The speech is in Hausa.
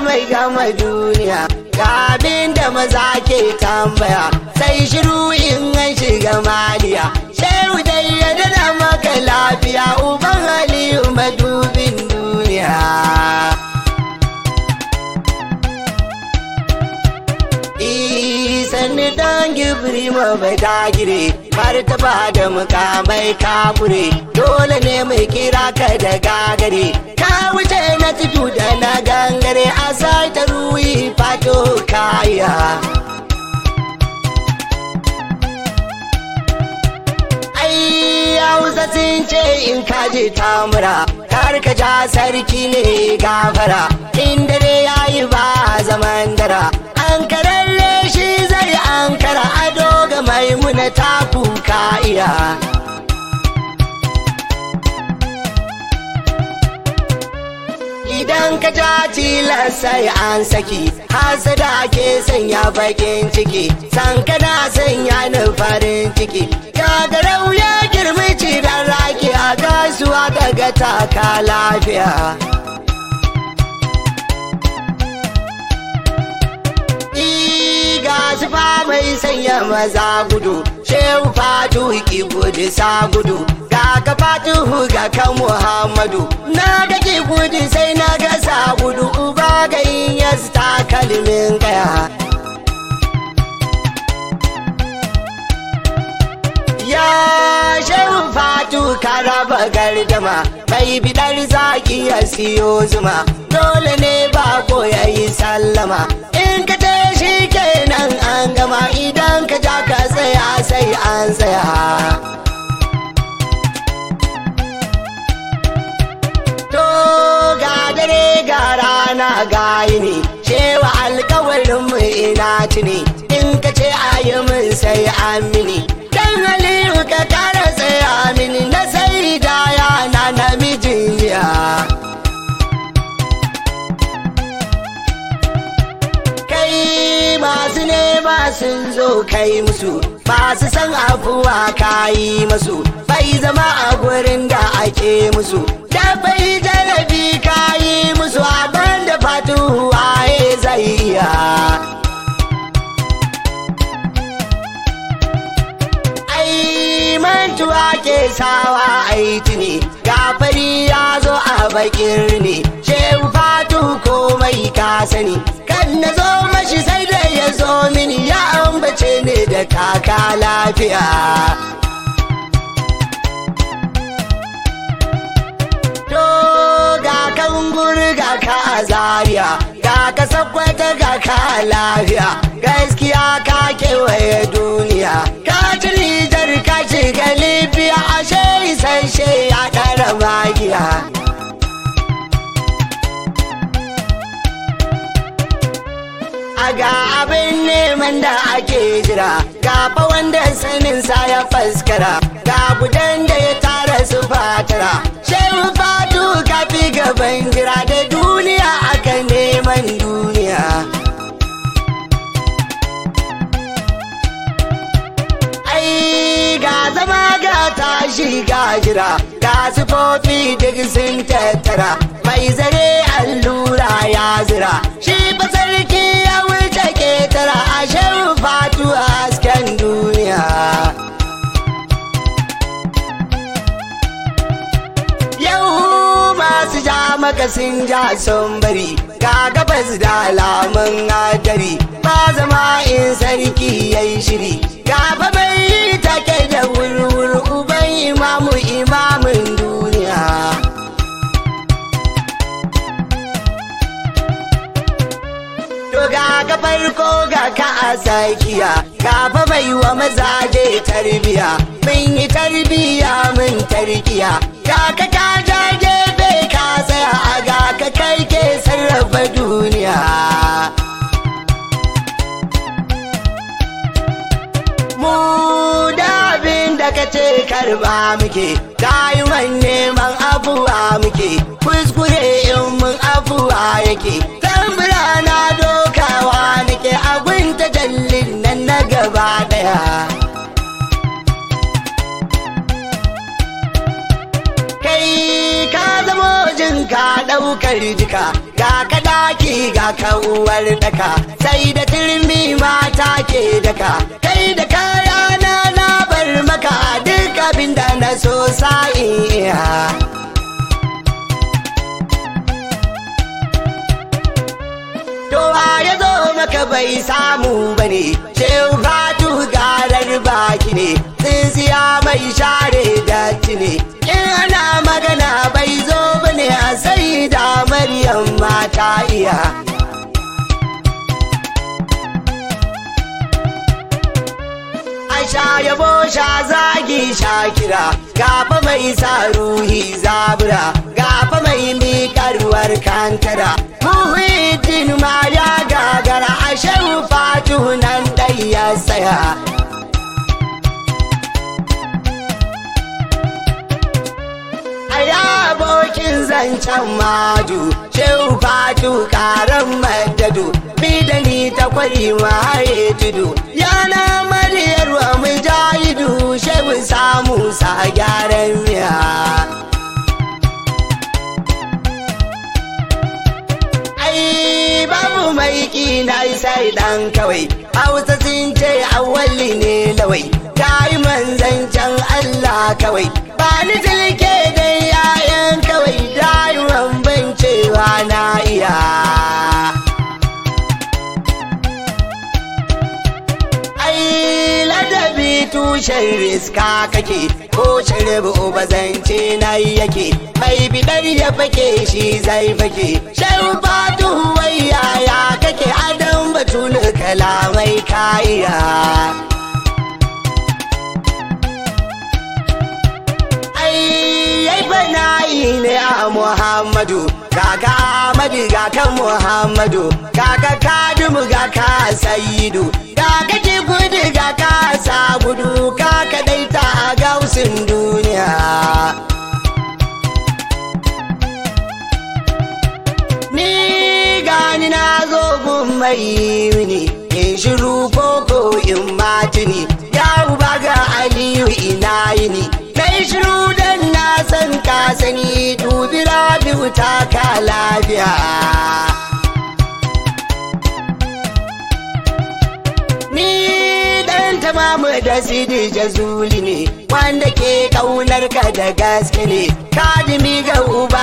mai gama duniya ga abin da maza ke tambaya sai shiru in an shiga maliya shehu dai ya dada maka lafiya uban aliyu madubin duniya sanni dan gibri ma bai dagire martaba da mukamai kafure dole ne mai kira ka da gagare ka wuce na tudu da na gangare a sai ta ruwi fato kaya ai hausa sun ce in ka je tamura kar ka ja sarki ne gafara in dare yayi ba zaman dara an kararre shi zai an kara ado ga maimuna ta kuka iya idan ka ja tilas sai an saki hasada ke sanya bakin ciki san kana sanya ni farin ciki gagarau ya girmi ciran raki a gasuwa daga taka lafiya ga su fa mai sanya maza gudu shehu fatu ki gudu sa gudu ga ka fatu ga kan muhammadu na ga ki gudu sai na ga sa gudu uba ga yin yas ta kalmin gaya ya shehu fatu ka raba gardama mai bidar zaki ya siyo zuma dole ne ba ko ya yi sallama in ka ce shi kenan an gama idan ka ja ka tsaya sai an tsaya to ga dare ga rana ga yini cewa alkawarin mu ina tuni in ka ce ayi min sai an mini dan aliyu ka kara tsaya mini na sai da yana namijin ya kai masu nema sun zo kai musu masu san afuwa kayi musu bai zama a gurin da ake musu da bai jarabi kayi musu abin da fatuhu waye zai iya ai mantuwa ke sawa aiti ne gafari ya zo a bakin ne shehu fatu komai ka sani kan na zo mashi sai da ya zo mini ya ambace ne da kaka lafiya to ga kan gurga ka a zaria ga ka sakwata ga ka lafiya gaskiya ka kewaye duniya ka ci nijar ka shiga libya ashe isasshe ya ɗara magiya a ga abin neman da ake jira ga fa wanda sanin sa ya faskara ga gudan da ya tara su fatara shehu fatu ka fi gaban jira da duniya aka neman duniya ai ga zama ga tashi ga jira ga sufofi duk sun tattara mai zare allura ya zira shi ba sarki ya wuce ketara a shan fatu a hasken duniya yau masu ja maka sun ja sun bari ga gabas da alamun hadari ba zama in sarki ya yi shiri gaba mai take da wurwur uban imamu imamin duniya To ga ka farko ga ka a tsakiya gaba mai wa mazaje tarbiya mun yi tarbiya mun tarkiya ga ka ka ja gefe ka tsaya a ga ka kai ke sarrafa duniya mu da abin da ka ce karba muke dayuman neman abuwa muke kuskure in mun abuwa yake tambura na dokawa nake abin ta jallin nan na gaba daya kai ka zamo jin ka daukar jika ga kada zaki ga kawar daka sai da turmi mata ke daka kai da kaya na na bar maka duk abin da na so sa'iya to ya zo maka bai samu bane shehu fatu garar baki ne tsintsiya mai share datti ne in ana magana bai zo bane a sai da maryam mata iya Aisha yabo sha zagi shakira gaba mai sa ruhi zabura gaba mai miƙarwar kankara muhiddin ma ya gagara a shehu fatu nan dai ya tsaya Aya abokin zancen madu shehu fatu karan madadu bi da ni ta kwari mahaye tudu yana mariyar wa mujahidu shehu samu sa gyaran miya ai babu mai kina sai dan kawai hausa sun ce awali ne lawai ta yi manzancen allah kawai ba ni tilke da yayan kawai rayuwan ban cewa na iya ai ladabi tushen riska kake ko shirbu ba zance na yake mai bidar ya fake shi zai fake shehu fatu wai yaya kake adam batul kalamai kaiya ai yai bana'i ne a muhammadu kaka amadu ga kan muhammadu kaka kadumu ga ka sayidu kaka ki gudu ga ka sa gudu kaka daita a gausin duniya ni gani na zo gun mai mini in shiru koko in matini ya uba ga aliyu ina yini kai shiru dan na san ka sani dubi rabiu ta ka lafiya ni dan tamamu da sidi jazuli ne wanda ke kaunar ka da gaske ne kadimi ga uba